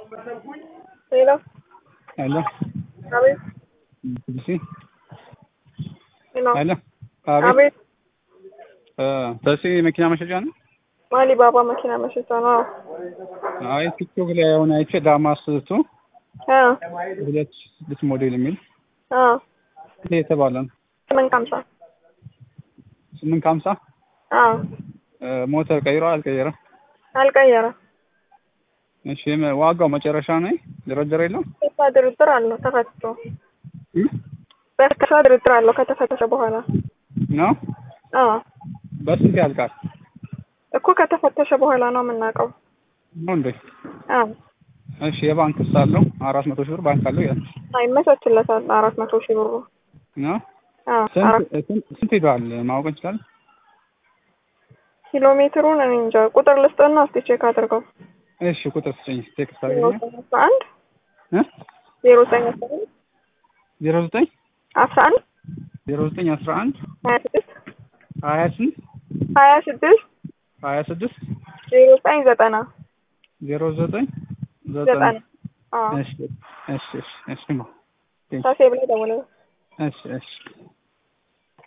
ሄሎ ሄሎ አቤት ቢሲ ሄሎ ሄሎ አቤት አቤት እ ተሲ መኪና መሸጫ ነው? ማሊ ባባ መኪና መሸጫ ነው። አይ ቲክቶክ ላይ የሆነ አይቼ ዳማስ ቱ አ ሁለት ሺህ ስድስት ሞዴል የሚል አ ይሄ የተባለ ነው። ስምንት ከሀምሳ ስምንት ከሀምሳ አ እ ሞተር ቀይሮ አልቀየረም? አልቀየረም። እሺ የመ- ዋጋው መጨረሻ ነው ድርድር የለውም? ተስፋ ድርድር አለው ተፈትቶ እ? በተስፋ ድርድር አለው ከተፈተሸ በኋላ ነው አ በስንት ያልቃል? እኮ ከተፈተሸ በኋላ ነው የምናውቀው። ነው እንዴ? አ እሺ የባንክ ስ አለው አራት መቶ ሺህ ብር ባንክ አለው ይላል አይመቻችለታል አራት መቶ ሺህ ብሩ ነው አ አራት ስንት ስንት ስንት ሄደዋል ማወቅ እንችላለን? ኪሎ ሜትሩን እኔ እንጃ ቁጥር ልስጥና እስቲ ቼክ አድርገው እሺ ቁጥር ስጠኝ ቴክስት ዜሮ አድርገኝ ዘጠኝ አስራ አንድ እ ዜሮ ዘጠኝ አስራ አንድ ዜሮ ዘጠኝ አስራ አንድ ዜሮ ዘጠኝ አስራ አንድ ሀያ ስድስት ሀያ ስንት ሀያ ስድስት ሀያ ስድስት ዜሮ ዘጠኝ ዘጠና ዜሮ ዘጠኝ ዘጠና ዘጠኝ አዎ እሺ እሺ እሺ እሺ ነው ሳሴ ብለህ ደውለው እሺ እሺ